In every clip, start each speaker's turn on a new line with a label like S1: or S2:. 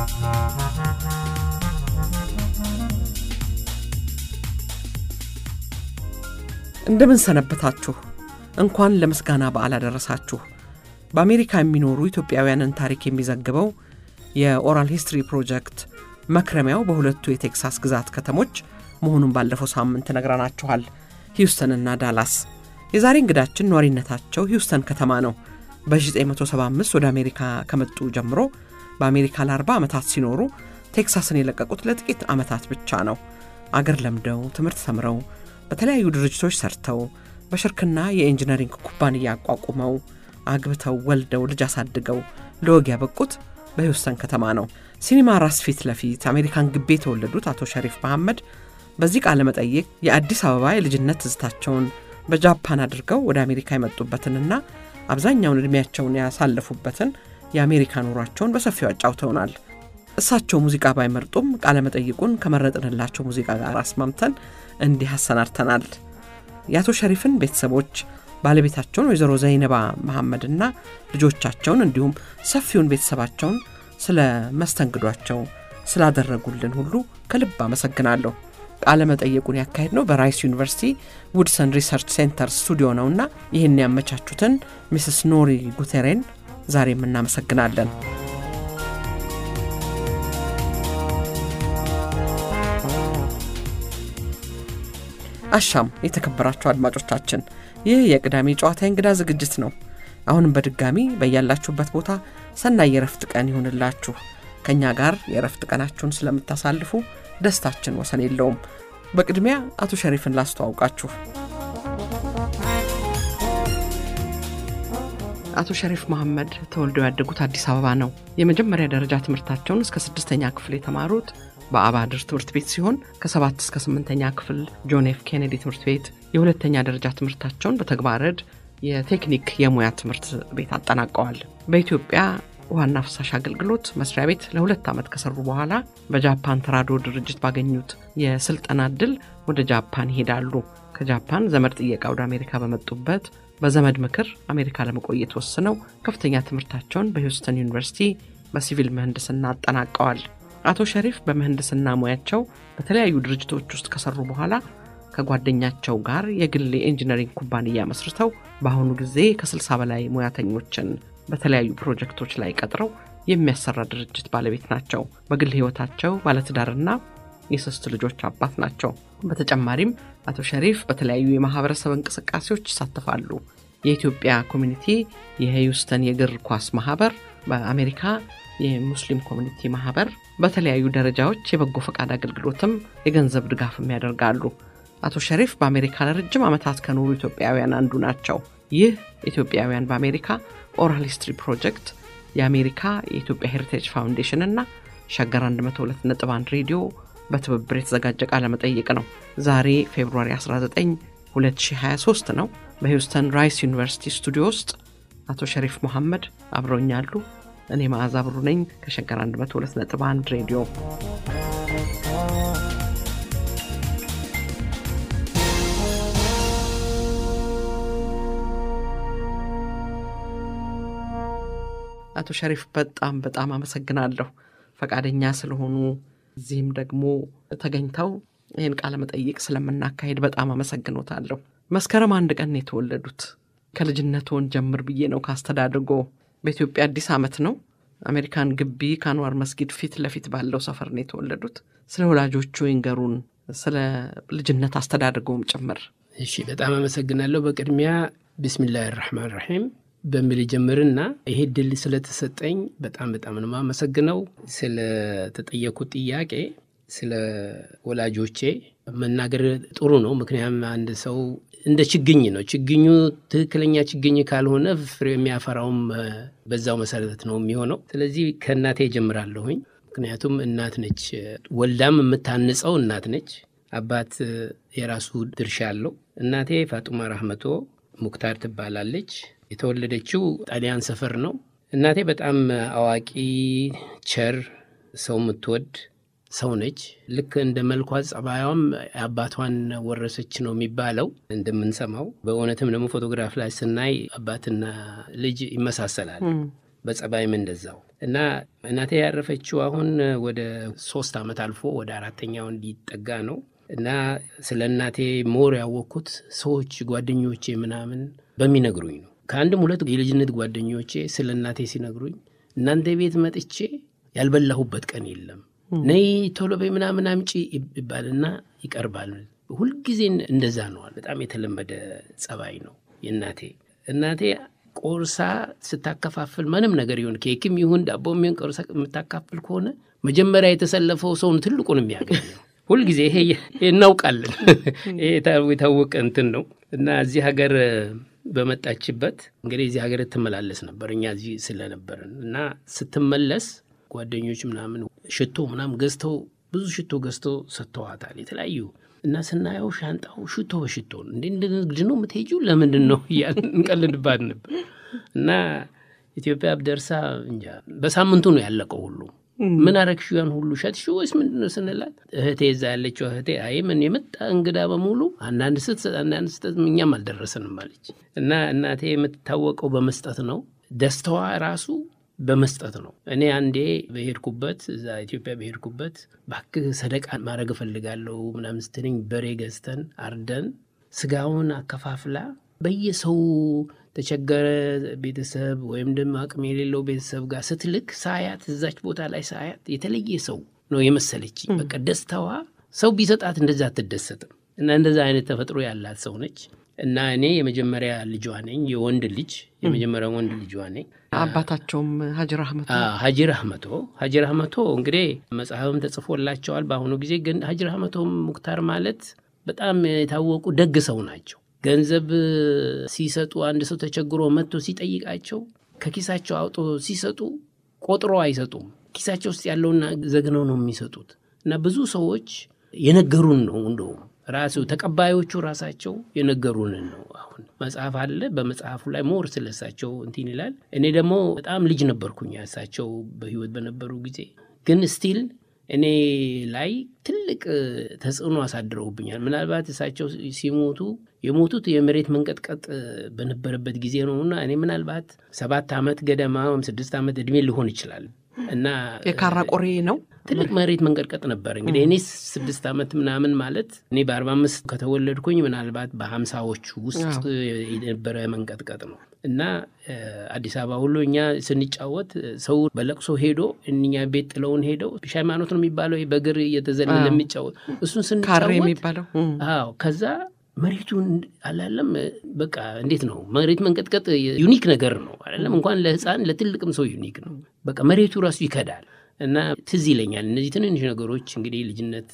S1: እንደምን ሰነበታችሁ። እንኳን ለምስጋና በዓል አደረሳችሁ። በአሜሪካ የሚኖሩ ኢትዮጵያውያንን ታሪክ የሚዘግበው የኦራል ሂስትሪ ፕሮጀክት መክረሚያው በሁለቱ የቴክሳስ ግዛት ከተሞች መሆኑን ባለፈው ሳምንት ነግረናችኋል፣ ሂውስተንና ዳላስ። የዛሬ እንግዳችን ነዋሪነታቸው ሂውስተን ከተማ ነው። በ1975 ወደ አሜሪካ ከመጡ ጀምሮ በአሜሪካ ለ40 ዓመታት ሲኖሩ ቴክሳስን የለቀቁት ለጥቂት ዓመታት ብቻ ነው። አገር ለምደው ትምህርት ተምረው በተለያዩ ድርጅቶች ሰርተው በሽርክና የኢንጂነሪንግ ኩባንያ አቋቁመው አግብተው ወልደው ልጅ አሳድገው ለወግ ያበቁት በሂውስተን ከተማ ነው። ሲኒማ ራስ ፊት ለፊት አሜሪካን ግቢ የተወለዱት አቶ ሸሪፍ መሐመድ በዚህ ቃለ መጠይቅ የአዲስ አበባ የልጅነት ትዝታቸውን በጃፓን አድርገው ወደ አሜሪካ የመጡበትንና አብዛኛውን ዕድሜያቸውን ያሳለፉበትን የአሜሪካ ኑሯቸውን በሰፊው አጫውተውናል። እሳቸው ሙዚቃ ባይመርጡም ቃለ መጠይቁን ከመረጥንላቸው ሙዚቃ ጋር አስማምተን እንዲህ አሰናድተናል። የአቶ ሸሪፍን ቤተሰቦች ባለቤታቸውን ወይዘሮ ዘይነባ መሐመድና ልጆቻቸውን እንዲሁም ሰፊውን ቤተሰባቸውን ስለ መስተንግዷቸው ስላደረጉልን ሁሉ ከልብ አመሰግናለሁ። ቃለ መጠየቁን ያካሄድ ነው በራይስ ዩኒቨርሲቲ ውድሰን ሪሰርች ሴንተር ስቱዲዮ ነውና ይህን ያመቻቹትን ሚስስ ኖሪ ጉቴሬን ዛሬም እናመሰግናለን። አሻም የተከበራችሁ አድማጮቻችን፣ ይህ የቅዳሜ ጨዋታ እንግዳ ዝግጅት ነው። አሁንም በድጋሚ በያላችሁበት ቦታ ሰናይ የረፍት ቀን ይሁንላችሁ። ከእኛ ጋር የረፍት ቀናችሁን ስለምታሳልፉ ደስታችን ወሰን የለውም። በቅድሚያ አቶ ሸሪፍን ላስተዋውቃችሁ። አቶ ሸሪፍ መሐመድ ተወልደው ያደጉት አዲስ አበባ ነው። የመጀመሪያ ደረጃ ትምህርታቸውን እስከ ስድስተኛ ክፍል የተማሩት በአባድር ትምህርት ቤት ሲሆን ከሰባት እስከ ስምንተኛ ክፍል ጆን ኤፍ ኬኔዲ ትምህርት ቤት የሁለተኛ ደረጃ ትምህርታቸውን በተግባረድ የቴክኒክ የሙያ ትምህርት ቤት አጠናቀዋል። በኢትዮጵያ ውሃና ፍሳሽ አገልግሎት መስሪያ ቤት ለሁለት ዓመት ከሰሩ በኋላ በጃፓን ተራድኦ ድርጅት ባገኙት የስልጠና እድል ወደ ጃፓን ይሄዳሉ። ከጃፓን ዘመድ ጥየቃ ወደ አሜሪካ በመጡበት በዘመድ ምክር አሜሪካ ለመቆየት ወስነው ከፍተኛ ትምህርታቸውን በሂውስተን ዩኒቨርሲቲ በሲቪል ምህንድስና አጠናቀዋል። አቶ ሸሪፍ በምህንድስና ሙያቸው በተለያዩ ድርጅቶች ውስጥ ከሰሩ በኋላ ከጓደኛቸው ጋር የግል የኢንጂነሪንግ ኩባንያ መስርተው በአሁኑ ጊዜ ከ60 በላይ ሙያተኞችን በተለያዩ ፕሮጀክቶች ላይ ቀጥረው የሚያሰራ ድርጅት ባለቤት ናቸው። በግል ሕይወታቸው ባለትዳርና የሶስት ልጆች አባት ናቸው። በተጨማሪም አቶ ሸሪፍ በተለያዩ የማህበረሰብ እንቅስቃሴዎች ይሳተፋሉ። የኢትዮጵያ ኮሚኒቲ የሂውስተን የእግር ኳስ ማህበር፣ በአሜሪካ የሙስሊም ኮሚኒቲ ማህበር በተለያዩ ደረጃዎች የበጎ ፈቃድ አገልግሎትም የገንዘብ ድጋፍም ያደርጋሉ። አቶ ሸሪፍ በአሜሪካ ለረጅም ዓመታት ከኖሩ ኢትዮጵያውያን አንዱ ናቸው። ይህ ኢትዮጵያውያን በአሜሪካ ኦራል ሂስትሪ ፕሮጀክት የአሜሪካ የኢትዮጵያ ሄሪቴጅ ፋውንዴሽን እና ሸገር 102.1 ሬዲዮ በትብብር የተዘጋጀ ቃለ መጠይቅ ነው። ዛሬ ፌብሩዋሪ 19 2023 ነው። በሂውስተን ራይስ ዩኒቨርሲቲ ስቱዲዮ ውስጥ አቶ ሸሪፍ መሐመድ አብረውኛሉ። እኔ መዓዛ ብሩ ነኝ ከሸገር 102.1 ሬዲዮ። አቶ ሸሪፍ በጣም በጣም አመሰግናለሁ ፈቃደኛ ስለሆኑ እዚህም ደግሞ ተገኝተው ይህን ቃለ መጠይቅ ስለምናካሄድ በጣም አመሰግኖታለሁ። መስከረም አንድ ቀን የተወለዱት ከልጅነትዎን ጀምር ብዬ ነው ካስተዳድጎ በኢትዮጵያ አዲስ ዓመት ነው። አሜሪካን ግቢ ከአንዋር መስጊድ ፊት ለፊት ባለው ሰፈር ነው የተወለዱት። ስለ ወላጆቹ ይንገሩን፣ ስለ ልጅነት አስተዳድገውም ጭምር።
S2: እሺ፣ በጣም አመሰግናለሁ። በቅድሚያ ቢስሚላህ ራሕማን ራሒም በሚል ጀምርና ይሄ ድል ስለተሰጠኝ በጣም በጣም ነው የማመሰግነው። ስለተጠየኩት ጥያቄ ስለ ወላጆቼ መናገር ጥሩ ነው። ምክንያቱም አንድ ሰው እንደ ችግኝ ነው። ችግኙ ትክክለኛ ችግኝ ካልሆነ ፍሬ የሚያፈራውም በዛው መሰረት ነው የሚሆነው። ስለዚህ ከእናቴ ጀምራለሁኝ። ምክንያቱም እናት ነች፣ ወልዳም የምታንጸው እናት ነች። አባት የራሱ ድርሻ አለው። እናቴ ፋጡማ ራህመቶ ሙክታር ትባላለች። የተወለደችው ጣሊያን ሰፈር ነው። እናቴ በጣም አዋቂ፣ ቸር፣ ሰው የምትወድ ሰው ነች። ልክ እንደ መልኳ ጸባዩም አባቷን ወረሰች ነው የሚባለው እንደምንሰማው። በእውነትም ደግሞ ፎቶግራፍ ላይ ስናይ አባትና ልጅ ይመሳሰላል። በጸባይም እንደዛው እና እናቴ ያረፈችው አሁን ወደ ሶስት ዓመት አልፎ ወደ አራተኛው እንዲጠጋ ነው እና ስለ እናቴ ሞር ያወቅኩት ሰዎች ጓደኞቼ ምናምን በሚነግሩኝ ነው። ከአንድም ሁለት የልጅነት ጓደኞቼ ስለ እናቴ ሲነግሩኝ እናንተ ቤት መጥቼ ያልበላሁበት ቀን የለም፣ ነይ ቶሎ በይ ምናምን አምጪ ይባልና ይቀርባል። ሁልጊዜ እንደዛ ነዋል። በጣም የተለመደ ጸባይ ነው የእናቴ እናቴ ቆርሳ ስታከፋፍል ምንም ነገር ይሁን ኬክም ይሁን ዳቦ የሚሆን ቆርሳ የምታካፍል ከሆነ መጀመሪያ የተሰለፈው ሰውን ትልቁን የሚያገኘው ሁልጊዜ ይሄ እናውቃለን። ይሄ የታወቀ እንትን ነው እና እዚህ ሀገር በመጣችበት እንግዲህ እዚህ ሀገር ትመላለስ ነበር እኛ እዚህ ስለነበርን እና ስትመለስ ጓደኞች ምናምን ሽቶ ምናምን ገዝተው ብዙ ሽቶ ገዝተው ሰጥተዋታል የተለያዩ እና ስናየው ሻንጣው ሽቶ በሽቶ ነው እንዴ እንደ ንግድ ነው የምትሄጂው ለምንድን ነው እያልን እንቀልድባት ነበር እና ኢትዮጵያ ደርሳ እንጃ በሳምንቱ ነው ያለቀው ሁሉ ምን አረግሽው ያን ሁሉ ሸጥሽው ወይስ ምንድን ነው ስንላት እህቴ እዛ ያለችው እህቴ አይ ምን የመጣ እንግዳ በሙሉ አንዳንድ ስትሰጥ አንዳንድ ስትሰጥ እኛም አልደረሰንም አለች እና እናቴ የምትታወቀው በመስጠት ነው ደስታዋ ራሱ በመስጠት ነው። እኔ አንዴ በሄድኩበት እዛ ኢትዮጵያ በሄድኩበት ባክህ ሰደቃ ማድረግ እፈልጋለሁ ምናምን ስትለኝ በሬ ገዝተን አርደን ስጋውን አከፋፍላ በየሰው ተቸገረ ቤተሰብ ወይም ደግሞ አቅም የሌለው ቤተሰብ ጋር ስትልክ ሳያት እዛች ቦታ ላይ ሳያት የተለየ ሰው ነው የመሰለች። በቃ ደስታዋ ሰው ቢሰጣት እንደዛ አትደሰትም። እና እንደዛ አይነት ተፈጥሮ ያላት ሰው ነች። እና እኔ የመጀመሪያ ልጇ ነኝ፣ የወንድ ልጅ የመጀመሪያ ወንድ ልጇ ነኝ።
S1: አባታቸውም ሀጂ ራህመቶ
S2: ሀጂ ራህመቶ ሀጂ ራህመቶ እንግዲህ መጽሐፍም ተጽፎላቸዋል። በአሁኑ ጊዜ ግን ሀጂ ራህመቶ ሙክታር ማለት በጣም የታወቁ ደግ ሰው ናቸው። ገንዘብ ሲሰጡ አንድ ሰው ተቸግሮ መጥቶ ሲጠይቃቸው ከኪሳቸው አውጦ ሲሰጡ ቆጥሮ አይሰጡም። ኪሳቸው ውስጥ ያለውና ዘግነው ነው የሚሰጡት። እና ብዙ ሰዎች የነገሩን ነው እንደውም ራሱ ተቀባዮቹ ራሳቸው የነገሩንን ነው። አሁን መጽሐፍ አለ። በመጽሐፉ ላይ ሞር ስለሳቸው እንትን ይላል። እኔ ደግሞ በጣም ልጅ ነበርኩኝ እሳቸው በህይወት በነበሩ ጊዜ ግን ስቲል እኔ ላይ ትልቅ ተጽዕኖ አሳድረውብኛል። ምናልባት እሳቸው ሲሞቱ የሞቱት የመሬት መንቀጥቀጥ በነበረበት ጊዜ ነውና እኔ ምናልባት ሰባት ዓመት ገደማ ወይም ስድስት ዓመት እድሜ ሊሆን ይችላል እና
S1: የካራ ቆሬ ነው
S2: ትልቅ መሬት መንቀጥቀጥ ነበር። እንግዲህ እኔ ስድስት ዓመት ምናምን ማለት እኔ በአርባ አምስት ከተወለድኩኝ ምናልባት በሀምሳዎቹ ውስጥ የነበረ መንቀጥቀጥ ነው እና አዲስ አበባ ሁሉ እኛ ስንጫወት ሰው በለቅሶ ሄዶ እኛ ቤት ጥለውን ሄደው ሃይማኖት ነው የሚባለው በእግር እየተዘለለ የሚጫወት እሱን
S1: ካሬ
S2: ስንጫወት
S1: የሚባለው
S2: አዎ ከዛ መሬቱን አላለም በቃ እንዴት ነው መሬት መንቀጥቀጥ ዩኒክ ነገር ነው አላለም እንኳን ለህፃን ለትልቅም ሰው ዩኒክ ነው በቃ መሬቱ ራሱ ይከዳል እና ትዝ ይለኛል እነዚህ ትንንሽ ነገሮች እንግዲህ ልጅነት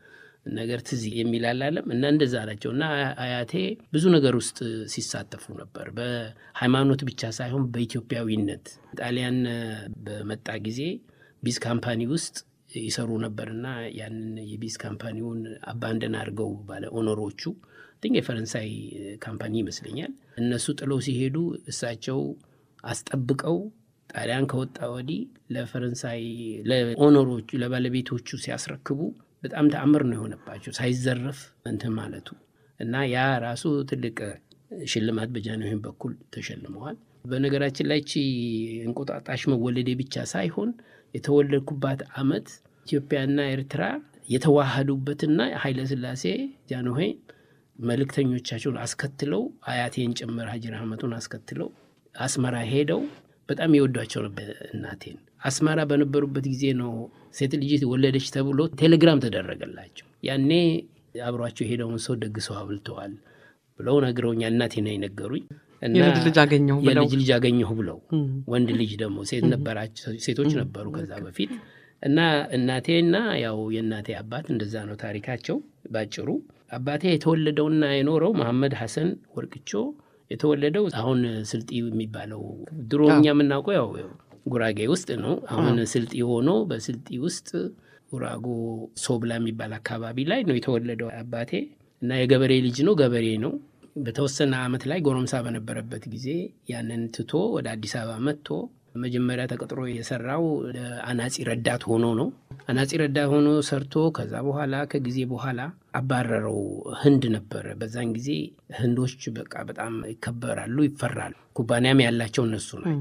S2: ነገር ትዝ የሚል አላለም እና እንደዛ ናቸው እና አያቴ ብዙ ነገር ውስጥ ሲሳተፉ ነበር በሃይማኖት ብቻ ሳይሆን በኢትዮጵያዊነት ጣሊያን በመጣ ጊዜ ቢዝ ካምፓኒ ውስጥ ይሰሩ ነበርና ያንን የቢዝ ካምፓኒውን አባንደን አድርገው ባለ ኦነሮቹ ቲንክ የፈረንሳይ ካምፓኒ ይመስለኛል እነሱ ጥለው ሲሄዱ እሳቸው አስጠብቀው ጣሊያን ከወጣ ወዲህ ለፈረንሳይ ለኦነሮቹ ለባለቤቶቹ ሲያስረክቡ በጣም ተአምር ነው የሆነባቸው ሳይዘረፍ እንትን ማለቱ እና ያ ራሱ ትልቅ ሽልማት በጃንሆይም በኩል ተሸልመዋል። በነገራችን ላይ ቺ እንቁጣጣሽ መወለዴ ብቻ ሳይሆን የተወለድኩባት ዓመት ኢትዮጵያና ኤርትራ የተዋሃዱበትና ኃይለ ሥላሴ ጃንሆይ መልእክተኞቻቸውን አስከትለው አያቴን ጭምር ሀጂ ረህመቱን አስከትለው አስመራ ሄደው በጣም የወዷቸው ነበር እናቴን። አስመራ በነበሩበት ጊዜ ነው ሴት ልጅ ወለደች ተብሎ ቴሌግራም ተደረገላቸው። ያኔ አብሯቸው የሄደውን ሰው ደግሰው አብልተዋል ብለው ነግረውኛል። እናቴ ነው የነገሩኝ። እና
S1: የልጅ ልጅ አገኘሁ ብለው
S2: የልጅ ልጅ አገኘሁ ብለው ወንድ ልጅ ደግሞ ሴት ነበራቸው ሴቶች ነበሩ ከዛ በፊት እና እናቴና ያው የእናቴ አባት እንደዛ ነው ታሪካቸው ባጭሩ። አባቴ የተወለደውና የኖረው መሐመድ ሐሰን ወርቅቾ የተወለደው አሁን ስልጢ የሚባለው ድሮ እኛ የምናውቀው ያው ጉራጌ ውስጥ ነው። አሁን ስልጢ ሆኖ በስልጢ ውስጥ ጉራጎ ሶብላ የሚባል አካባቢ ላይ ነው የተወለደው አባቴ እና የገበሬ ልጅ ነው፣ ገበሬ ነው። በተወሰነ ዓመት ላይ ጎረምሳ በነበረበት ጊዜ ያንን ትቶ ወደ አዲስ አበባ መጥቶ መጀመሪያ ተቀጥሮ የሰራው አናጺ ረዳት ሆኖ ነው። አናጺ ረዳት ሆኖ ሰርቶ ከዛ በኋላ ከጊዜ በኋላ አባረረው። ህንድ ነበረ በዛን ጊዜ ህንዶች በቃ በጣም ይከበራሉ፣ ይፈራሉ። ኩባንያም ያላቸው እነሱ ናቸው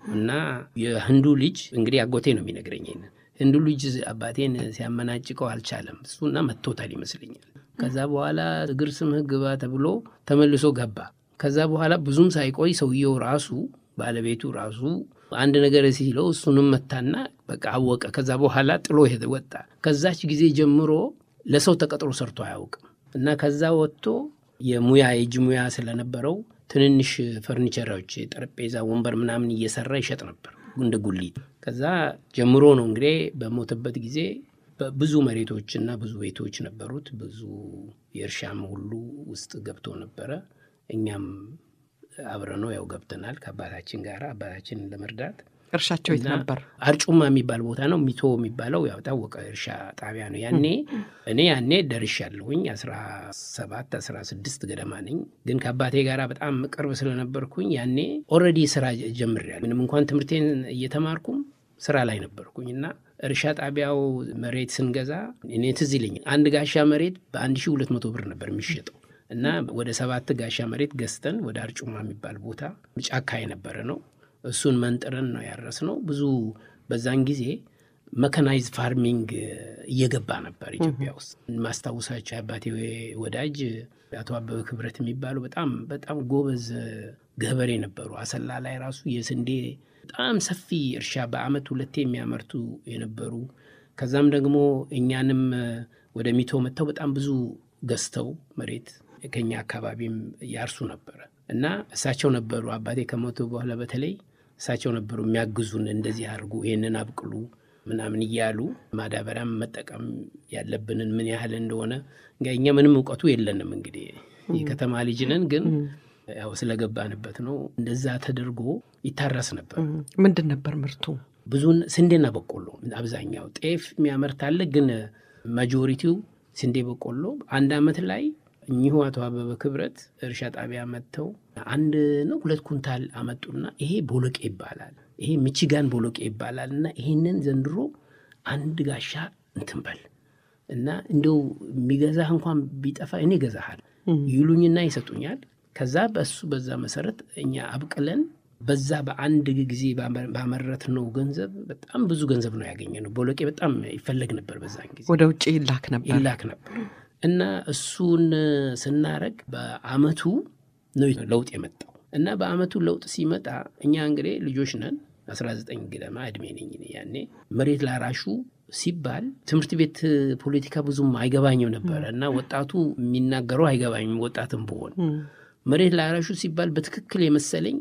S2: እና የህንዱ ልጅ እንግዲህ አጎቴ ነው የሚነግረኝ ይሄንን ህንዱ ልጅ አባቴን ሲያመናጭቀው አልቻለም እሱና መቶታል ይመስለኛል። ከዛ በኋላ እግር ስምህ ግባ ተብሎ ተመልሶ ገባ። ከዛ በኋላ ብዙም ሳይቆይ ሰውየው ራሱ ባለቤቱ ራሱ አንድ ነገር ሲለው እሱንም መታና በቃ አወቀ። ከዛ በኋላ ጥሎ ሄደ ወጣ። ከዛች ጊዜ ጀምሮ ለሰው ተቀጥሮ ሰርቶ አያውቅም እና ከዛ ወጥቶ የሙያ የእጅ ሙያ ስለነበረው ትንንሽ ፈርኒቸሮች፣ ጠረጴዛ፣ ወንበር ምናምን እየሰራ ይሸጥ ነበር እንደ ጉሊት። ከዛ ጀምሮ ነው እንግዲህ በሞተበት ጊዜ ብዙ መሬቶችና ብዙ ቤቶች ነበሩት። ብዙ የእርሻም ሁሉ ውስጥ ገብቶ ነበረ። እኛም አብረነው ያው ገብተናል ከአባታችን ጋር አባታችንን ለመርዳት።
S1: እርሻቸው የት ነበር?
S2: አርጩማ የሚባል ቦታ ነው። ሚቶ የሚባለው ያው ታወቀ እርሻ ጣቢያ ነው። ያኔ እኔ ያኔ ደርሻለሁኝ አስራ ሰባት አስራ ስድስት ገደማ ነኝ። ግን ከአባቴ ጋር በጣም ቅርብ ስለነበርኩኝ ያኔ ኦልሬዲ ስራ ጀምሬያለሁ። ምንም እንኳን ትምህርቴን እየተማርኩም ስራ ላይ ነበርኩኝ እና እርሻ ጣቢያው መሬት ስንገዛ እኔ ትዝ ይለኛል አንድ ጋሻ መሬት በአንድ ሺህ ሁለት መቶ ብር ነበር የሚሸጠው እና ወደ ሰባት ጋሻ መሬት ገዝተን ወደ አርጩማ የሚባል ቦታ ጫካ የነበረ ነው እሱን መንጥረን ነው ያረስ ነው። ብዙ በዛን ጊዜ መካናይዝ ፋርሚንግ እየገባ ነበር ኢትዮጵያ ውስጥ። ማስታውሳቸው የአባቴ ወዳጅ አቶ አበበ ክብረት የሚባሉ በጣም በጣም ጎበዝ ገበሬ ነበሩ። አሰላ ላይ ራሱ የስንዴ በጣም ሰፊ እርሻ በአመት ሁለቴ የሚያመርቱ የነበሩ ከዛም ደግሞ እኛንም ወደ ሚቶ መጥተው በጣም ብዙ ገዝተው መሬት ከኛ አካባቢም ያርሱ ነበረ እና እሳቸው ነበሩ አባቴ ከሞቱ በኋላ በተለይ እሳቸው ነበሩ የሚያግዙን። እንደዚህ አድርጉ፣ ይህንን አብቅሉ ምናምን እያሉ ማዳበሪያም መጠቀም ያለብንን ምን ያህል እንደሆነ እኛ ምንም እውቀቱ የለንም። እንግዲህ የከተማ ልጅ ነን፣ ግን ያው ስለገባንበት ነው። እንደዛ ተደርጎ ይታረስ ነበር።
S1: ምንድን ነበር ምርቱ?
S2: ብዙን ስንዴና በቆሎ አብዛኛው ጤፍ የሚያመርት አለ፣ ግን ማጆሪቲው ስንዴ በቆሎ አንድ አመት ላይ እኚሁ አቶ አበበ ክብረት እርሻ ጣቢያ መጥተው አንድ ነው ሁለት ኩንታል አመጡና ይሄ ቦሎቄ ይባላል፣ ይሄ ሚቺጋን ቦሎቄ ይባላል እና ይሄንን ዘንድሮ አንድ ጋሻ እንትን በል እና እንደው የሚገዛህ እንኳን ቢጠፋ እኔ ገዛሃል ይሉኝና ይሰጡኛል። ከዛ በሱ በዛ መሰረት እኛ አብቅለን በዛ በአንድ ጊዜ ባመረት ነው ገንዘብ በጣም ብዙ ገንዘብ ነው ያገኘ ነው። ቦሎቄ በጣም ይፈለግ ነበር በዛን ጊዜ
S1: ወደ ውጭ ይላክ ነበር
S2: ይላክ ነበር እና እሱን ስናረግ በአመቱ ነው ለውጥ የመጣው እና በአመቱ ለውጥ ሲመጣ እኛ እንግዲህ ልጆች ነን 19 ገደማ እድሜ ነኝ ያኔ መሬት ላራሹ ሲባል ትምህርት ቤት ፖለቲካ ብዙም አይገባኝም ነበረ እና ወጣቱ የሚናገረው አይገባኝም ወጣትም ብሆን መሬት ላራሹ ሲባል በትክክል የመሰለኝ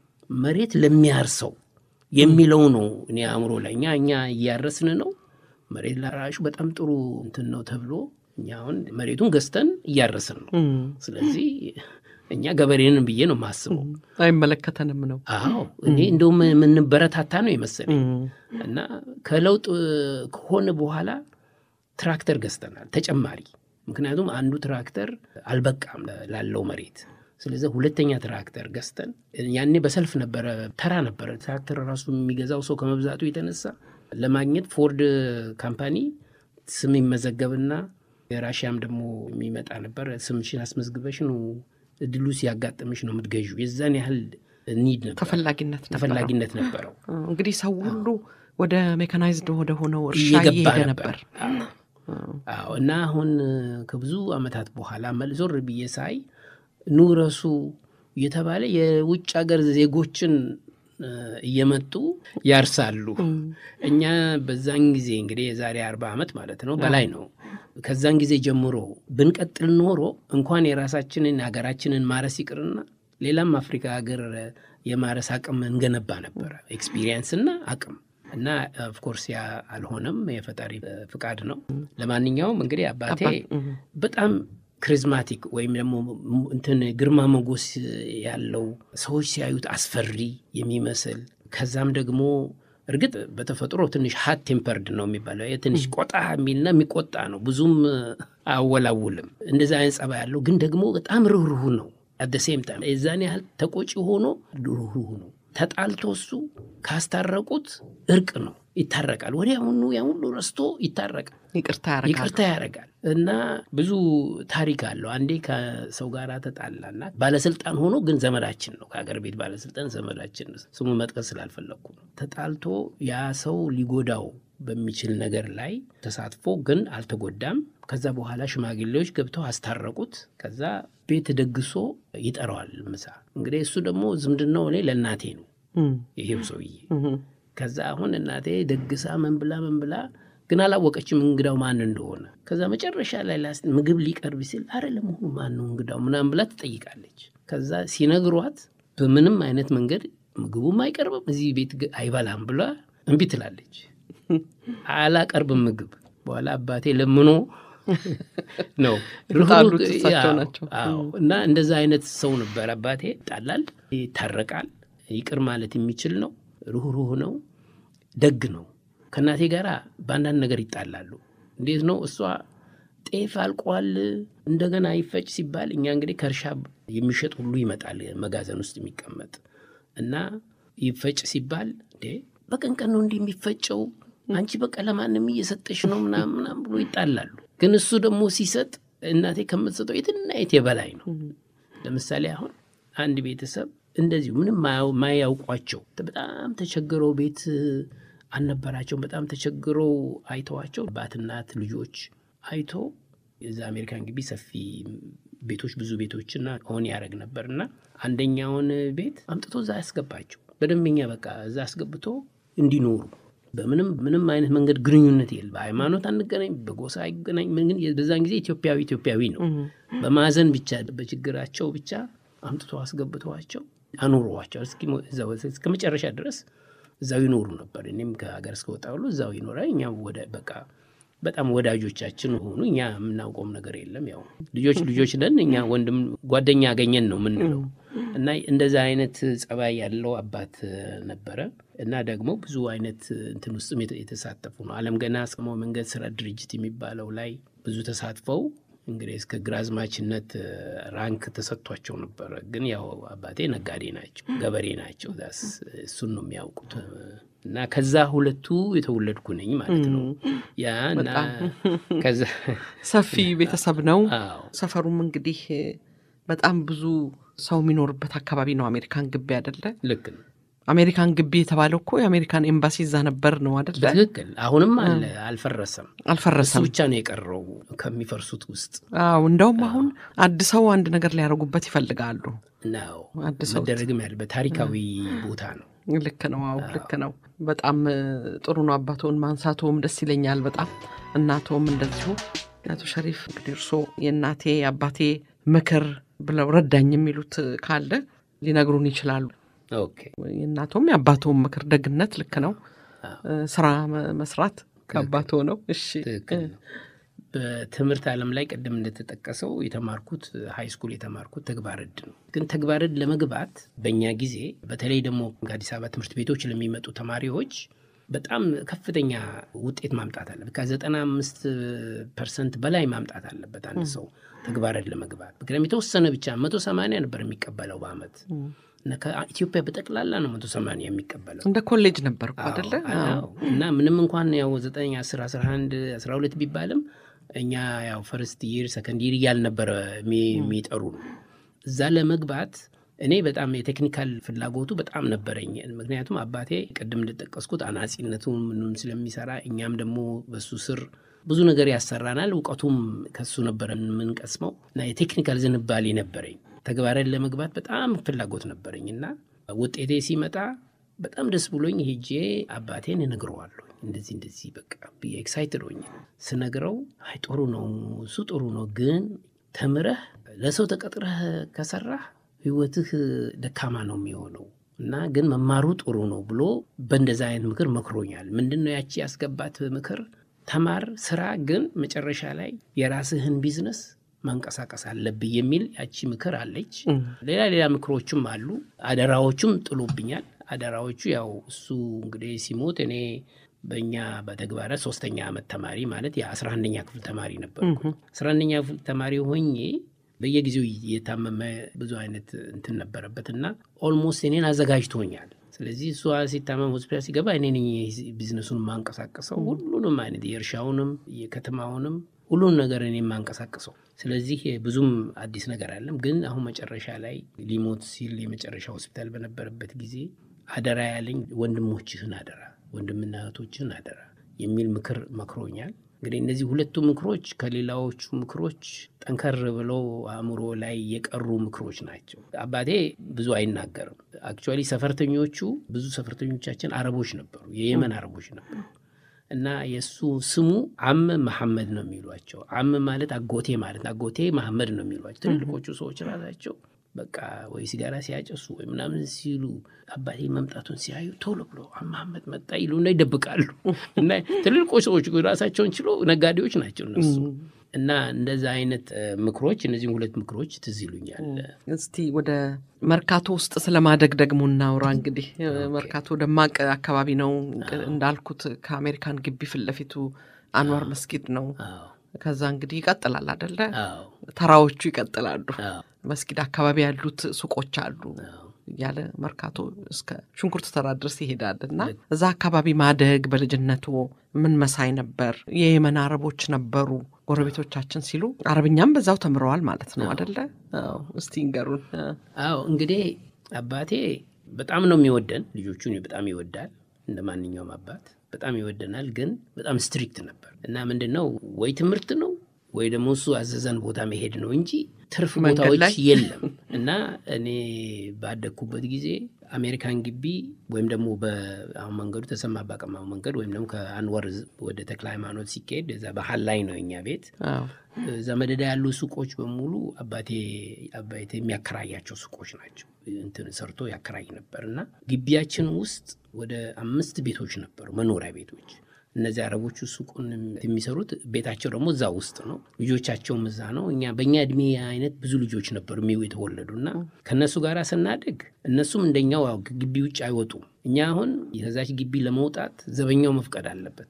S2: መሬት ለሚያርሰው የሚለው ነው እኔ አእምሮ ላይ እኛ እኛ እያረስን ነው መሬት ላራሹ በጣም ጥሩ እንትን ነው ተብሎ እኛ አሁን መሬቱን ገዝተን እያረስን ነው ስለዚህ እኛ ገበሬንን ብዬ ነው የማስበው
S1: አይመለከተንም ነው
S2: አዎ እኔ እንደውም የምንበረታታ ነው የመሰለኝ እና ከለውጥ ከሆነ በኋላ ትራክተር ገዝተናል ተጨማሪ ምክንያቱም አንዱ ትራክተር አልበቃም ላለው መሬት ስለዚህ ሁለተኛ ትራክተር ገዝተን ያኔ በሰልፍ ነበረ ተራ ነበረ ትራክተር ራሱ የሚገዛው ሰው ከመብዛቱ የተነሳ ለማግኘት ፎርድ ካምፓኒ ስም ይመዘገብና የራሽያም ደግሞ የሚመጣ ነበር ስምሽን አስመዝግበሽ ነው እድሉ ሲያጋጥምሽ ነው የምትገዡ የዛን ያህል ኒድ ነበር
S1: ተፈላጊነት
S2: ተፈላጊነት ነበረው
S1: እንግዲህ ሰው ሁሉ ወደ ሜካናይዝድ ወደ ሆነው እርሻ
S2: እየገባ
S1: እየሄደ
S2: ነበር
S1: ነበር
S2: አዎ እና አሁን ከብዙ አመታት በኋላ መልዞር ብዬ ሳይ ኑረሱ እየተባለ የውጭ ሀገር ዜጎችን እየመጡ ያርሳሉ እኛ በዛን ጊዜ እንግዲህ የዛሬ አርባ ዓመት ማለት ነው በላይ ነው ከዛን ጊዜ ጀምሮ ብንቀጥል ኖሮ እንኳን የራሳችንን ሀገራችንን ማረስ ይቅርና ሌላም አፍሪካ ሀገር የማረስ አቅም እንገነባ ነበረ ኤክስፒሪየንስና አቅም እና ኦፍኮርስ ያ አልሆነም የፈጣሪ ፍቃድ ነው ለማንኛውም እንግዲህ አባቴ በጣም ክሪዝማቲክ ወይም ደግሞ እንትን ግርማ ሞገስ ያለው ሰዎች ሲያዩት አስፈሪ የሚመስል ከዛም ደግሞ እርግጥ በተፈጥሮ ትንሽ ሀት ቴምፐርድ ነው የሚባለው ትንሽ ቆጣ የሚልና የሚቆጣ ነው ብዙም አወላውልም እንደዚ አይነት ጸባ ያለው ግን ደግሞ በጣም ርኅሩህ ነው አደ ሴም ታይም የዛን ያህል ተቆጪ ሆኖ ርኅሩህ ነው ተጣልቶ እሱ ካስታረቁት እርቅ ነው ይታረቃል። ወዲያውኑ ያን ሁሉ ረስቶ ይታረቃል፣
S1: ይቅርታ ያደርጋል።
S2: ይቅርታ ያደርጋል። እና ብዙ ታሪክ አለው። አንዴ ከሰው ጋር ተጣላና ባለስልጣን ሆኖ ግን ዘመዳችን ነው፣ ከሀገር ቤት ባለስልጣን ዘመዳችን ነው። ስሙ መጥቀስ ስላልፈለግኩ ነው። ተጣልቶ ያ ሰው ሊጎዳው በሚችል ነገር ላይ ተሳትፎ ግን አልተጎዳም። ከዛ በኋላ ሽማግሌዎች ገብተው አስታረቁት። ከዛ ቤት ደግሶ ይጠራዋል ምሳ። እንግዲህ እሱ ደግሞ ዝምድናው እኔ ለእናቴ ነው
S1: እም፣
S2: ይሄው ሰውዬ
S1: እም፣
S2: ከዛ አሁን እናቴ ደግሳ ምን ብላ ምን ብላ ግን አላወቀችም እንግዳው ማን እንደሆነ። ከዛ መጨረሻ ላይ ላስ ምግብ ሊቀርብ ሲል አረ ለመሆኑ ማን ነው እንግዳው ምናምን ብላ ትጠይቃለች። ከዛ ሲነግሯት በምንም አይነት መንገድ ምግቡም አይቀርብም እዚህ ቤት ግ- አይበላም ብላ እምቢ ትላለች። አላቀርብም ምግብ በኋላ አባቴ ለምኖ ነው
S1: የተጣሉት
S2: ርኅሩህ-
S1: እሳቸው
S2: አዎ፣
S1: ናቸው።
S2: አዎ። እና እንደዛ አይነት ሰው ነበር አባቴ። ይጣላል፣ ይታረቃል፣ ይቅር ማለት የሚችል ነው፣ ሩህሩህ ነው፣ ደግ ነው። ከእናቴ ጋር በአንዳንድ ነገር ይጣላሉ። እንዴት ነው እሷ ጤፍ አልቋል እንደገና ይፈጭ ሲባል እኛ እንግዲህ ከእርሻ የሚሸጥ ሁሉ ይመጣል መጋዘን ውስጥ የሚቀመጥ እና ይፈጭ ሲባል እንዴ በቀን ቀን ነው እንዲህ የሚፈጨው አንቺ በቃ ለማንም እየሰጠሽ ነው ምናምን ምናምን ብሎ ይጣላሉ። ግን እሱ ደግሞ ሲሰጥ እናቴ ከምትሰጠው የትና የት የበላይ ነው። ለምሳሌ አሁን አንድ ቤተሰብ እንደዚሁ ምንም ማያው- ማያውቋቸው በጣም ተቸግረው ቤት አልነበራቸውም። በጣም ተቸግረው አይተዋቸው አባት፣ እናት፣ ልጆች አይቶ የዛ አሜሪካን ግቢ ሰፊ ቤቶች ብዙ ቤቶችና ሆን ያደረግ ነበር እና አንደኛውን ቤት አምጥቶ እዛ ያስገባቸው በደንበኛ በቃ እዛ አስገብቶ እንዲኖሩ በምንም ምንም አይነት መንገድ ግንኙነት የለ። በሃይማኖት አንገናኝ፣ በጎሳ አይገናኝ። ምን ግን በዛን ጊዜ ኢትዮጵያዊ ኢትዮጵያዊ ነው። በማዘን ብቻ በችግራቸው ብቻ አምጥቶ አስገብተዋቸው አኑረዋቸው እስኪ- እዛው እስከ መጨረሻ ድረስ እዛው ይኖሩ ነበር። እኔም ከሀገር እስከወጣ ሁሉ እዛው ይኖራል። እኛ ወደ በቃ በጣም ወዳጆቻችን ሆኑ። እኛ የምናውቀውም ነገር የለም። ያው ልጆች ልጆች ነን እኛ ወንድም ጓደኛ አገኘን ነው የምንለው እና እንደዛ አይነት ጸባይ ያለው አባት ነበረ እና ደግሞ ብዙ አይነት እንትን ውስጥም የተ- የተሳተፉ ነው። አለም ገና እስከ መንገድ ስራ ድርጅት የሚባለው ላይ ብዙ ተሳትፈው እንግዲህ እስከ ግራዝማችነት ራንክ ተሰጥቷቸው ነበረ። ግን ያው አባቴ ነጋዴ ናቸው፣ ገበሬ ናቸው። ዛስ እሱን ነው የሚያውቁት እና ከዛ ሁለቱ የተወለድኩ ነኝ ማለት ነው። ያ እና ከዛ
S1: ሰፊ ቤተሰብ ነው።
S2: አዎ
S1: ሰፈሩም እንግዲህ በጣም ብዙ ሰው የሚኖርበት አካባቢ ነው። አሜሪካን ግቢ አይደለ?
S2: ልክ ነው።
S1: አሜሪካን ግቢ የተባለው እኮ የአሜሪካን ኤምባሲ እዛ ነበር ነው አይደለ?
S2: በትክክል አሁንም አለ፣ አልፈረሰም። እሱ
S1: አልፈረሰም።
S2: ብቻ ነው የቀረው ከሚፈርሱት ውስጥ
S1: አዎ እንደውም አሁን አድሰው አንድ ነገር ሊያደርጉበት ይፈልጋሉ።
S2: ነው
S1: አድሰው
S2: መደረግም ያለ በታሪካዊ ቦታ ነው።
S1: ልክ ነው። አዎ ልክ ነው። በጣም እ, ጥሩ ነው። አባቶን ማንሳቶም ደስ ይለኛል በጣም እናቶም እንደዚሁ። አቶ ሸሪፍ እንግዲህ እርስዎ የእናቴ የአባቴ ምክር ብለው ረዳኝ የሚሉት ካለ ሊነግሩን ይችላሉ።
S2: ኦኬ
S1: የእናቶም የአባቶም ምክር ደግነት ልክ ነው።
S2: አዎ።
S1: እ, ስራ መ- መስራት ከአባቶ ነው። እሺ
S2: ትክክል ነው። በትምህርት ዓለም ላይ ቅድም እንደተጠቀሰው የተማርኩት ሃይ ስኩል የተማርኩት ተግባር ዕድ ነው። ግን ተግባር ዕድ ለመግባት በእኛ ጊዜ በተለይ ደግሞ ከአዲስ አበባ ትምህርት ቤቶች ለሚመጡ ተማሪዎች በጣም ከፍተኛ ውጤት ማምጣት አለበት። ከዘጠና አምስት ፐርሰንት በላይ ማምጣት አለበት አንድ ሰው ተግባር ዕድ ለመግባት። ምክንያቱም የተወሰነ ብቻ መቶ ሰማንያ ነበር የሚቀበለው በአመት እና ከኢትዮጵያ በጠቅላላ ነው መቶ ሰማንያ የሚቀበለው
S1: እንደ ኮሌጅ ነበር እኮ አደለ?
S2: አዎ። እና ምንም እንኳን ያው ዘጠኝ አስር አስራ አንድ አስራ ሁለት ቢባልም እኛ ያው ፈርስት ይር ሰከንድ ይር እያልነበረ የሚጠሩ ነው። እዛ ለመግባት እኔ በጣም የቴክኒካል ፍላጎቱ በጣም ነበረኝ። ምክንያቱም አባቴ ቅድም እንደጠቀስኩት አናጺነቱ ምንም ስለሚሰራ እኛም ደግሞ በሱ ስር ብዙ ነገር ያሰራናል። እውቀቱም ከሱ ነበረ የምንቀስመው እና የቴክኒካል ዝንባሌ ነበረኝ። ተግባራን ለመግባት በጣም ፍላጎት ነበረኝ እና ውጤቴ ሲመጣ በጣም ደስ ብሎኝ ሄጄ አባቴን እነግረዋለሁ። እንደዚህ እንደዚህ በቃ ብዬ ኤክሳይትድ ሆኜ ስነግረው አይ ጥሩ ነው እሱ ጥሩ ነው፣ ግን ተምረህ ለሰው ተቀጥረህ ከሰራህ ህይወትህ ደካማ ነው የሚሆነው እና ግን መማሩ ጥሩ ነው ብሎ በእንደዛ አይነት ምክር መክሮኛል። ምንድን ነው ያቺ ያስገባት ምክር? ተማር፣ ስራ፣ ግን መጨረሻ ላይ የራስህን ቢዝነስ ማንቀሳቀስ አለብህ የሚል ያቺ ምክር አለች። ሌላ ሌላ ምክሮችም አሉ። አደራዎቹም ጥሎብኛል። አደራዎቹ ያው እሱ እንግዲህ ሲሞት እኔ በእኛ በተግባረ ሶስተኛ ዓመት ተማሪ ማለት የአስራ አንደኛ ክፍል ተማሪ ነበርኩ። አስራ አንደኛ ክፍል ተማሪ ሆኜ በየጊዜው የታመመ ብዙ አይነት እንትን ነበረበት እና ኦልሞስት እኔን አዘጋጅቶኛል። ስለዚህ እሷ ሲታመም ሆስፒታል ሲገባ እኔ ነኝ ቢዝነሱን የማንቀሳቀሰው ሁሉንም አይነት የእርሻውንም የከተማውንም ሁሉን ነገር እኔ የማንቀሳቀሰው። ስለዚህ ብዙም አዲስ ነገር አለም። ግን አሁን መጨረሻ ላይ ሊሞት ሲል የመጨረሻ ሆስፒታል በነበረበት ጊዜ አደራ ያለኝ ወንድሞችህን አደራ፣ ወንድምና እህቶችህን አደራ የሚል ምክር መክሮኛል። እንግዲህ እነዚህ ሁለቱ ምክሮች ከሌላዎቹ ምክሮች ጠንከር ብለው አእምሮ ላይ የቀሩ ምክሮች ናቸው። አባቴ ብዙ አይናገርም። አክቹዋሊ ሰፈርተኞቹ ብዙ ሰፈርተኞቻችን አረቦች ነበሩ፣ የየመን አረቦች ነበሩ እና የእሱ ስሙ አም መሐመድ ነው የሚሏቸው። አም ማለት አጎቴ ማለት አጎቴ መሐመድ ነው የሚሏቸው ትልልቆቹ ሰዎች ራሳቸው በቃ ወይ ሲጋራ ሲያጨሱ ወይ ምናምን ሲሉ አባቴ መምጣቱን ሲያዩ ቶሎ ብሎ መሐመድ መጣ ይሉና ይደብቃሉ። እና ትልልቆች ሰዎች ራሳቸውን ችሎ ነጋዴዎች ናቸው እነሱ። እና እንደዛ አይነት ምክሮች እነዚህም ሁለት ምክሮች ትዝ ይሉኛል።
S1: እስቲ ወደ መርካቶ ውስጥ ስለማደግ ደግሞ እናውራ። እንግዲህ መርካቶ ደማቅ አካባቢ ነው እንዳልኩት ከአሜሪካን ግቢ ፊት ለፊቱ አንዋር መስጊድ ነው። ከዛ እንግዲህ ይቀጥላል አደለ? ተራዎቹ ይቀጥላሉ። መስጊድ አካባቢ ያሉት ሱቆች አሉ እያለ መርካቶ እስከ ሽንኩርት ተራ ድረስ ይሄዳል እና እዛ አካባቢ ማደግ በልጅነቱ ምን መሳይ ነበር? የየመን አረቦች ነበሩ ጎረቤቶቻችን ሲሉ አረብኛም በዛው ተምረዋል ማለት ነው አደለ? እስቲ ንገሩን።
S2: አዎ እንግዲህ አባቴ በጣም ነው የሚወደን፣ ልጆቹን በጣም ይወዳል እንደ ማንኛውም አባት በጣም ይወደናል። ግን በጣም ስትሪክት ነበር እና ምንድን ነው ወይ ትምህርት ነው ወይ ደግሞ እሱ አዘዘን ቦታ መሄድ ነው እንጂ ትርፍ ቦታዎች የለም። እና እኔ ባደግኩበት ጊዜ አሜሪካን ግቢ ወይም ደግሞ በአሁን መንገዱ ተሰማ ባቀማው መንገድ ወይም ደግሞ ከአንወር ወደ ተክለ ሃይማኖት ሲካሄድ እዛ ባህል ላይ ነው እኛ ቤት እዛ መደዳ ያሉ ሱቆች በሙሉ አባቴ አባቴ የሚያከራያቸው ሱቆች ናቸው። እንትን ሰርቶ ያከራይ ነበር እና ግቢያችን ውስጥ ወደ አምስት ቤቶች ነበሩ፣ መኖሪያ ቤቶች። እነዚህ አረቦቹ ሱቁን የሚሰሩት ቤታቸው ደግሞ እዛ ውስጥ ነው፣ ልጆቻቸውም እዛ ነው። እኛ በእኛ እድሜ አይነት ብዙ ልጆች ነበሩ የሚው የተወለዱ እና ከእነሱ ጋር ስናድግ እነሱም እንደኛው ግቢ ውጭ አይወጡም። እኛ አሁን ከዛች ግቢ ለመውጣት ዘበኛው መፍቀድ አለበት።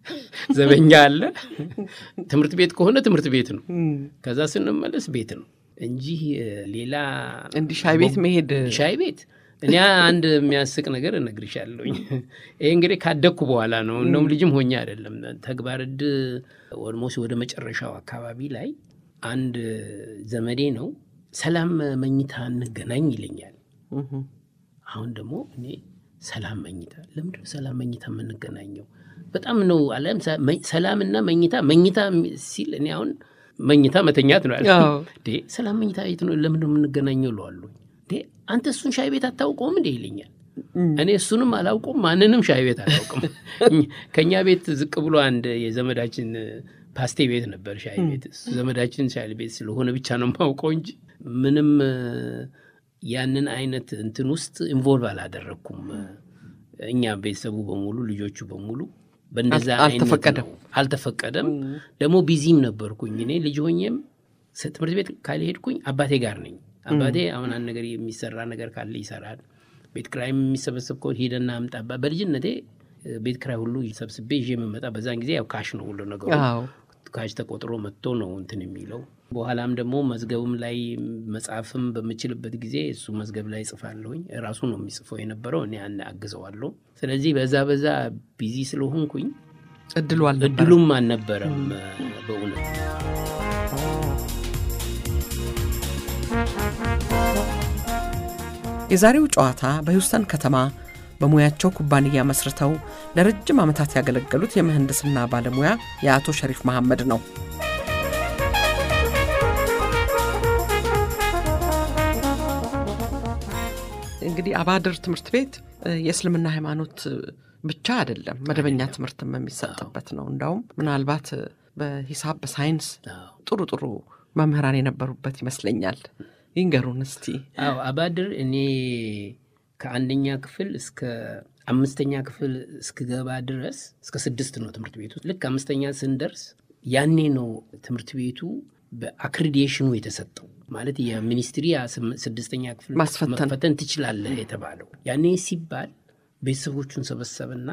S2: ዘበኛ አለ። ትምህርት ቤት ከሆነ ትምህርት ቤት ነው፣ ከዛ ስንመለስ ቤት ነው እንጂ ሌላ
S1: እንዲህ ሻይ ቤት መሄድ
S2: ሻይ ቤት እኔ አንድ የሚያስቅ ነገር እነግርሻለሁኝ። ይሄ እንግዲህ ካደግኩ በኋላ ነው፣ እንደውም ልጅም ሆኜ አይደለም። ተግባር ዕድ ኦልሞስት ወደ መጨረሻው አካባቢ ላይ አንድ ዘመዴ ነው ሰላም መኝታ እንገናኝ ይለኛል። አሁን ደግሞ እኔ ሰላም መኝታ ለምንድነው ሰላም መኝታ የምንገናኘው? በጣም ነው አለም ሰላምና መኝታ መኝታ ሲል እኔ አሁን መኝታ መተኛት ነው ያለ። ሰላም መኝታ የት ነው ለምንድነው የምንገናኘው እለዋለሁ። አንተ እሱን ሻይ ቤት አታውቀውም እንዴ ይለኛል። እኔ እሱንም አላውቀውም ማንንም ሻይ ቤት አላውቅም። ከእኛ ቤት ዝቅ ብሎ አንድ የዘመዳችን ፓስቴ ቤት ነበር ሻይ ቤት። ዘመዳችን ሻይ ቤት ስለሆነ ብቻ ነው የማውቀው እንጂ ምንም ያንን አይነት እንትን ውስጥ ኢንቮልቭ አላደረግኩም። እኛ ቤተሰቡ በሙሉ ልጆቹ በሙሉ በእንደዛ
S1: አልተፈቀደም
S2: አልተፈቀደም። ደግሞ ቢዚም ነበርኩኝ እኔ ልጅ ሆኜም ትምህርት ቤት ካልሄድኩኝ አባቴ ጋር ነኝ። አባቴ አሁን አንድ ነገር የሚሰራ ነገር ካለ ይሰራል። ቤት ክራይም የሚሰበሰብ ከሆነ ሂደና አምጣ። በልጅነቴ ቤት ክራይ ሁሉ ሰብስቤ ይዤ የምመጣ በዛን ጊዜ ያው ካሽ ነው ሁሉ ነገሩ ካሽ ተቆጥሮ መጥቶ ነው እንትን የሚለው። በኋላም ደግሞ መዝገብም ላይ መጽሐፍም በምችልበት ጊዜ እሱ መዝገብ ላይ ጽፋለሁኝ። ራሱ ነው የሚጽፈው የነበረው፣ እኔ አግዘዋለሁ። ስለዚህ በዛ በዛ ቢዚ ስለሆንኩኝ
S1: እድሉ አልነበረም
S2: እድሉም አልነበረም በእውነት
S1: የዛሬው ጨዋታ በሂውስተን ከተማ በሙያቸው ኩባንያ መስርተው ለረጅም ዓመታት ያገለገሉት የምህንድስና ባለሙያ የአቶ ሸሪፍ መሐመድ ነው። እንግዲህ አባድር ትምህርት ቤት የእስልምና ሃይማኖት ብቻ አይደለም፣ መደበኛ ትምህርትም የሚሰጥበት ነው። እንዳውም ምናልባት በሂሳብ በሳይንስ ጥሩ ጥሩ መምህራን የነበሩበት ይመስለኛል። ይንገሩን እስቲ።
S2: አዎ አባድር እኔ ከአንደኛ ክፍል እስከ አምስተኛ ክፍል እስክገባ ድረስ እስከ ስድስት ነው ትምህርት ቤቱ። ልክ አምስተኛ ስንደርስ ያኔ ነው ትምህርት ቤቱ በአክሪዲሽኑ የተሰጠው ማለት የሚኒስትሪ ስድስተኛ ክፍል መፈተን ትችላለህ የተባለው ያኔ ሲባል ቤተሰቦቹን ሰበሰብና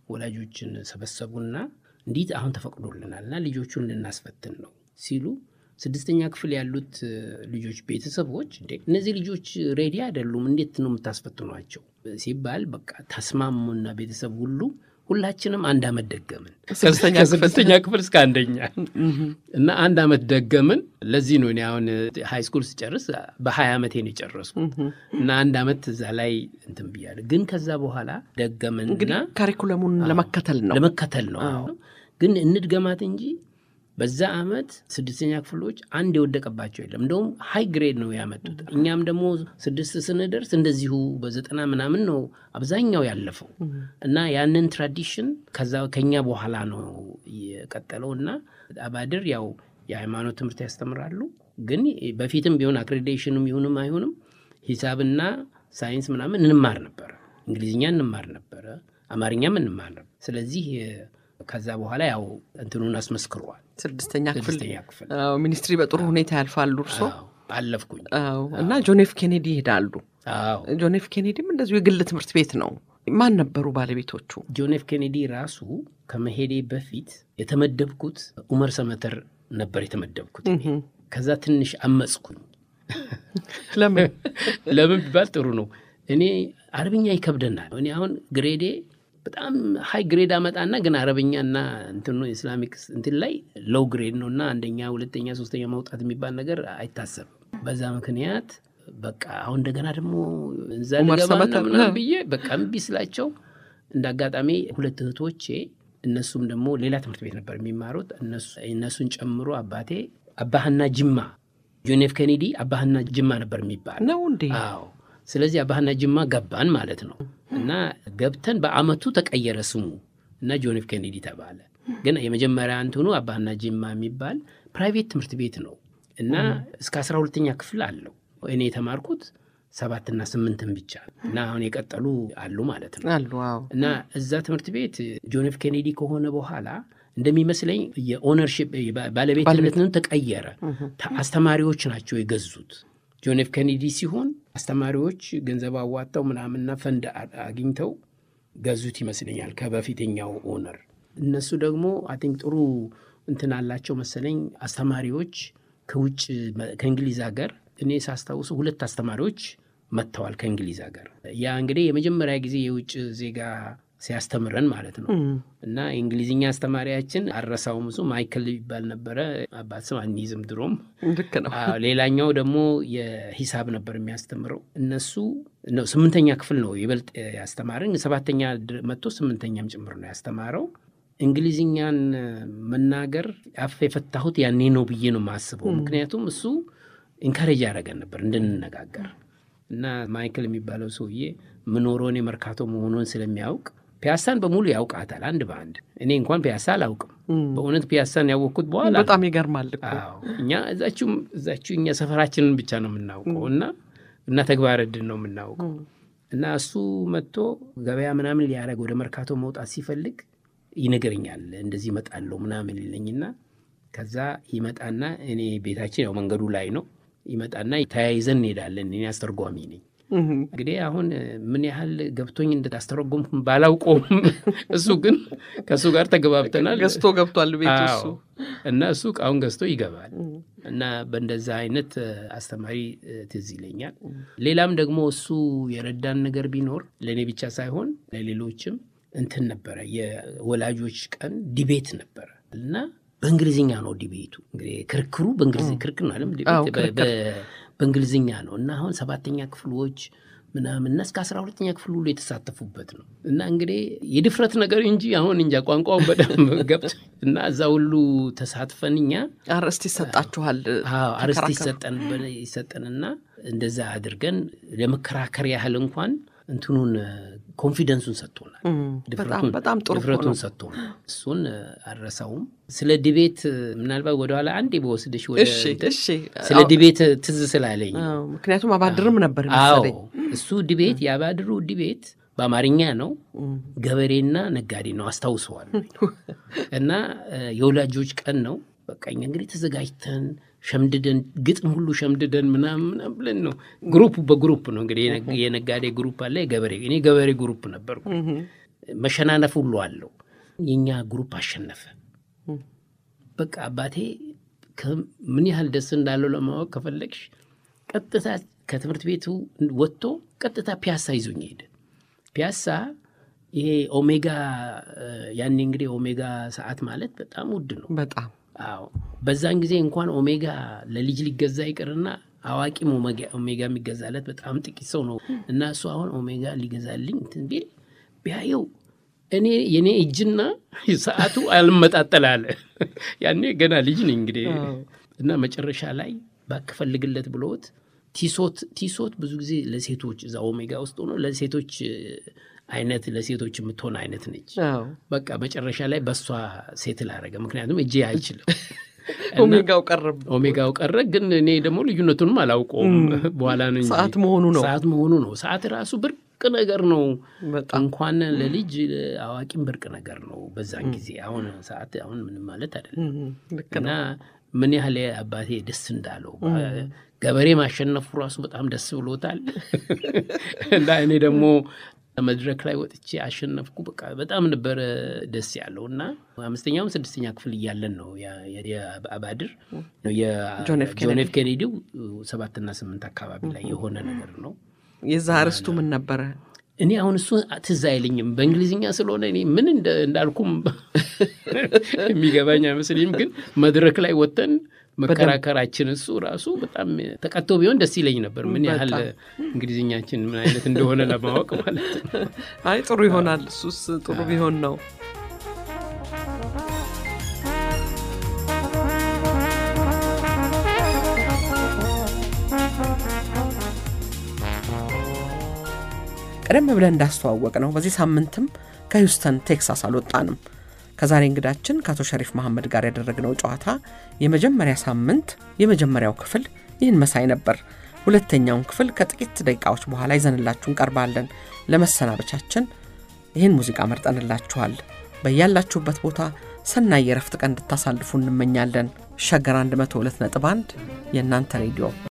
S2: ወላጆችን ሰበሰቡና እንዲት አሁን ተፈቅዶልናል እና ልጆቹን ልናስፈትን ነው ሲሉ ስድስተኛ ክፍል ያሉት ልጆች ቤተሰቦች እንዴ እነዚህ ልጆች ሬዲ አይደሉም፣ እንዴት ነው የምታስፈትኗቸው ሲባል በቃ ተስማሙና ቤተሰብ ሁሉ ሁላችንም አንድ ዓመት ደገምን ከስድስተኛ ክፍል እስከ አንደኛ እና አንድ ዓመት ደገምን። ለዚህ ነው እኔ አሁን ሃይ ስኩል ስጨርስ በሀያ ዓመቴ ነው የጨረሱ እና አንድ ዓመት እዛ ላይ እንትን ብያለሁ። ግን ከዛ በኋላ ደገምን
S1: እንግዲህ ካሪኩለሙን ለመከተል ነው
S2: ለመከተል ነው ግን እንድገማት እንጂ በዛ ዓመት ስድስተኛ ክፍሎች አንድ የወደቀባቸው የለም። እንደውም ሀይ ግሬድ ነው ያመጡት። እኛም ደግሞ ስድስት ስንደርስ እንደዚሁ በዘጠና ምናምን ነው አብዛኛው ያለፈው እና ያንን ትራዲሽን ከዛ ከኛ በኋላ ነው የቀጠለው እና አባድር ያው የሃይማኖት ትምህርት ያስተምራሉ። ግን በፊትም ቢሆን አክሬዲቴሽንም ይሁንም አይሁንም ሂሳብና ሳይንስ ምናምን እንማር ነበረ፣ እንግሊዝኛ እንማር ነበረ፣ አማርኛም እንማር ነበር። ስለዚህ ከዛ በኋላ ያው እንትኑን አስመስክሯል።
S1: ስድስተኛ ክፍል
S2: ስድስተኛ ክፍል
S1: ሚኒስትሪ በጥሩ ሁኔታ ያልፋሉ እርሶ
S2: አለፍኩኝ
S1: እና ጆን ኤፍ ኬኔዲ ይሄዳሉ።
S2: አዎ
S1: ጆን ኤፍ ኬኔዲም እንደዚሁ የግል ትምህርት ቤት ነው። ማን ነበሩ ባለቤቶቹ?
S2: ጆን ኤፍ ኬኔዲ ራሱ ከመሄዴ በፊት የተመደብኩት ኡመር ሰመተር ነበር የተመደብኩት። ከዛ ትንሽ አመፅኩኝ።
S1: ለምን
S2: ለምን ቢባል ጥሩ ነው። እኔ አረብኛ ይከብደናል። እኔ አሁን ግሬዴ በጣም ሀይ ግሬድ አመጣና ግን አረብኛና እንትኑ ኢስላሚክ እንትን ላይ ሎው ግሬድ ነው እና አንደኛ፣ ሁለተኛ፣ ሶስተኛ ማውጣት የሚባል ነገር አይታሰብም። በዛ ምክንያት በቃ አሁን እንደገና ደግሞ እዛ
S1: ኡመር
S2: ልገባና
S1: ሰመተር፣
S2: ምናምን ብዬ በቃ እምቢ ስላቸው እንደ አጋጣሚ ሁለት እህቶቼ እነሱም ደግሞ ሌላ ትምህርት ቤት ነበር የሚማሩት እነሱ- እነሱን ጨምሮ አባቴ አባህና ጅማ ጆን ኤፍ ኬኔዲ አባህና ጅማ ነበር የሚባል
S1: ነው እንዴ?
S2: አዎ ስለዚህ አባህና ጅማ ገባን ማለት ነው። እና ገብተን በአመቱ ተቀየረ ስሙ እና ጆን ኤፍ ኬኔዲ ተባለ። ግን የመጀመሪያ እንትኑ አባህና ጅማ የሚባል ፕራይቬት ትምህርት ቤት ነው እና እስከ አስራ ሁለተኛ ክፍል አለው። እኔ የተማርኩት ሰባትና ስምንትን ብቻ እና አሁን የቀጠሉ አሉ ማለት ነው።
S1: አሉ አዎ።
S2: እና እዛ ትምህርት ቤት ጆን ኤፍ ኬኔዲ ከሆነ በኋላ እንደሚመስለኝ የኦነርሽፕ ባለቤትነትን ተቀየረ። ታ- አስተማሪዎች ናቸው የገዙት። ጆን ኤፍ ኬኔዲ ሲሆን አስተማሪዎች ገንዘብ አዋጥተው ምናምንና ፈንድ አ- አግኝተው ገዙት ይመስለኛል ከበፊተኛው ኦነር። እነሱ ደግሞ አይ ቲንክ ጥሩ እንትን አላቸው መሰለኝ አስተማሪዎች ከውጭ መ- ከእንግሊዝ ሀገር እኔ ሳስታውሱ ሁለት አስተማሪዎች መጥተዋል ከእንግሊዝ ሀገር። ያ እንግዲህ የመጀመሪያ ጊዜ የውጭ ዜጋ ሲያስተምረን ማለት ነው። እና የእንግሊዝኛ አስተማሪያችን አረሳውም እሱ ማይክል ይባል ነበረ። አባት ስም አንይዝም ድሮም።
S1: ልክ ነው።
S2: አዎ፣ ሌላኛው ደግሞ የሂሳብ ነበር የሚያስተምረው። እነሱ ነው ስምንተኛ ክፍል ነው ይበልጥ ያስተማረን። ሰባተኛ ድር- መጥቶ ስምንተኛም ጭምር ነው ያስተማረው። እንግሊዝኛን መናገር አፍ የፈታሁት ያኔ ነው ብዬ ነው የማስበው። ምክንያቱም እሱ ኢንካሬጅ ያደረገን ነበር እንድንነጋገር እና ማይክል የሚባለው ሰውዬ ምኖረው እኔ መርካቶ መሆኑን ስለሚያውቅ ፒያሳን በሙሉ ያውቃታል አንድ በአንድ። እኔ እንኳን ፒያሳ አላውቅም። በእውነት ፒያሳን ያወቅኩት በኋላ
S1: በጣም ይገርማል እኮ
S2: አዎ እኛ እዛችሁም እዛችሁ እኛ ሰፈራችንን ብቻ ነው የምናውቀው እና እና ተግባረ ዕድል ነው የምናውቀው እና እሱ መጥቶ ገበያ ምናምን ሊያደርግ ወደ መርካቶ መውጣት ሲፈልግ ይነግረኛል። እንደዚህ ይመጣለሁ ምናምን ይለኝና ከዛ ይመጣና እኔ ቤታችን ያው መንገዱ ላይ ነው ይመጣና ተያይዘን እንሄዳለን። እኔ አስተርጓሚ ነኝ።
S1: እህ።
S2: እንግዲህ አሁን ምን ያህል ገብቶኝ እንዳስተረጎምኩ ባላውቀውም እሱ ግን ከእሱ ጋር ተገባብተናል።
S1: ገዝቶ ገብቷል ቤት እሱ
S2: አዎ። እና እሱ እቃውን ገዝቶ ይገባል እና በእንደዛ አይነት እ፣ አስተማሪ እ፣ ትዝ ይለኛል። ሌላም ደግሞ እሱ የረዳን ነገር ቢኖር ለእኔ ብቻ ሳይሆን ለሌሎችም እንትን ነበረ። የወላጆች ቀን ዲቤት ነበረ እና በእንግሊዝኛ ነው ዲቤቱ። እንግዲህ ክርክሩ በእንግሊዝ ክርክር ነው አይደል? ዲቤት
S1: አዎ፣
S2: በ-
S1: ክርክር።
S2: በ- በእንግሊዝኛ ነው እና አሁን ሰባተኛ ክፍሎች ምናምን እና እስከ አስራ ሁለተኛ ክፍል ሁሉ የተሳተፉበት ነው እና እንግዲህ የድፍረት ነገር እንጂ አሁን እንጃ ቋንቋውን በደንብ ገብቶ እና እዛ ሁሉ ተሳትፈን እኛ
S1: አርዕስት ይሰጣችኋል።
S2: አዎ አርስት
S1: ተከራከሩ።
S2: ይሰጠን በ- ይሰጠንና እንደዛ አድርገን ለመከራከር ያህል እንኳን እንትኑን ኮንፊደንሱን ሰጥቶናል።
S1: እም፣ በጣም በጣም ጥሩ እኮ
S2: ድፍረቱን
S1: ነው።
S2: ሰጥቶናል። እሱን እ፣ አልረሳውም። ስለ ዲቤት እ፣ ምናልባት ወደኋላ አንዴ በወስድሽ ወደ
S1: እሺ
S2: እንትን
S1: እሺ።
S2: ስለ
S1: አዎ፣
S2: ዲቤት ትዝ ስላለኝ
S1: አዎ፣ ምክንያቱም አባድርም ነበር
S2: አዎ
S1: መሰለኝ።
S2: እሱ ዲቤት የአባድሩ ዲቤት በአማርኛ ነው።
S1: እም፣
S2: ገበሬና ነጋዴ ነው አስታውሰዋል። እና እ፣ የወላጆች ቀን ነው። በቃ እኛ እንግዲህ ተዘጋጅተን ሸምድደን ግጥም ሁሉ ሸምድደን ምናምን ምናምን ብለን ነው። ግሩፕ በግሩፕ ነው እንግዲህ የነ- የነጋዴ ግሩፕ አለ፣ የገበሬ እኔ ገበሬ ግሩፕ ነበርኩ።
S1: እህ፣
S2: መሸናነፍ ሁሉ አለው። የእኛ ግሩፕ አሸነፈ።
S1: እም፣
S2: በቃ አባቴ ምን ያህል ደስ እንዳለው ለማወቅ ከፈለግሽ ቀጥታ ከትምህርት ቤቱ ወጥቶ ቀጥታ ፒያሳ ይዞኝ ሄደ። ፒያሳ ይሄ ኦሜጋ ያኔ እንግዲህ ኦሜጋ ሰዓት ማለት በጣም ውድ ነው።
S1: በጣም
S2: አዎ በዛን ጊዜ እንኳን ኦሜጋ ለልጅ ሊገዛ ይቅርና አዋቂም ኦሜጋ የሚገዛለት በጣም ጥቂት ሰው ነው እና እሱ አሁን ኦሜጋ ሊገዛልኝ እንትን ቢል ቢያየው እኔ የኔ እጅና ሰዓቱ አልመጣጠል አለ። ያኔ ገና ልጅ ነኝ እንግዲህ እና መጨረሻ ላይ ባክፈልግለት ብሎት ቲሶት ቲሶት ብዙ ጊዜ ለሴቶች እዛ ኦሜጋ ውስጥ ሆኖ ለሴቶች አይነት ለሴቶች የምትሆን አይነት ነች። በቃ መጨረሻ ላይ በእሷ ሴት ላረገ። ምክንያቱም እጄ አይችልም።
S1: ኦሜጋው ቀረ
S2: ኦሜጋው ቀረ። ግን እኔ ደግሞ ልዩነቱንም አላውቀውም። በኋላ ነው እንጂ
S1: ሰዓት መሆኑ ነው
S2: ሰዓት መሆኑ ነው። ሰዓት ራሱ ብርቅ ነገር ነው። እንኳን ለልጅ አዋቂም ብርቅ ነገር ነው በዛን ጊዜ። አሁን ሰዓት አሁን ምንም ማለት አይደለም እና ምን ያህል አባቴ ደስ እንዳለው ገበሬ ማሸነፉ ራሱ በጣም ደስ ብሎታል። እና እኔ ደግሞ መድረክ ላይ ወጥቼ አሸነፍኩ። በቃ በጣም ነበረ ደስ ያለው እና አምስተኛውም ስድስተኛ ክፍል እያለን ነው የአባድር የጆን ኤፍ ኬኔዲው ሰባትና ስምንት አካባቢ ላይ የሆነ ነገር ነው።
S1: የዛ አርስቱ ምን ነበረ?
S2: እኔ አሁን እሱ ትዝ አይለኝም በእንግሊዝኛ ስለሆነ እኔ ምን እንዳልኩም የሚገባኝ አይመስለኝም። ግን መድረክ ላይ ወጥተን መከራከራችን እሱ ራሱ በጣም ተቀጥቶ ቢሆን ደስ ይለኝ ነበር። ምን ያህል እንግሊዝኛችን ምን አይነት እንደሆነ ለማወቅ ማለት ነው።
S1: አይ ጥሩ ይሆናል። እሱስ ጥሩ ቢሆን ነው። ቀደም ብለን እንዳስተዋወቅ ነው በዚህ ሳምንትም ከሂውስተን ቴክሳስ አልወጣንም። ከዛሬ እንግዳችን ከአቶ ሸሪፍ መሐመድ ጋር ያደረግነው ጨዋታ የመጀመሪያ ሳምንት የመጀመሪያው ክፍል ይህን መሳይ ነበር። ሁለተኛውን ክፍል ከጥቂት ደቂቃዎች በኋላ ይዘንላችሁ እንቀርባለን። ለመሰናበቻችን ይህን ሙዚቃ መርጠንላችኋል። በያላችሁበት ቦታ ሰናይ የረፍት ቀን እንድታሳልፉ እንመኛለን። ሸገር 102.1 የእናንተ ሬዲዮ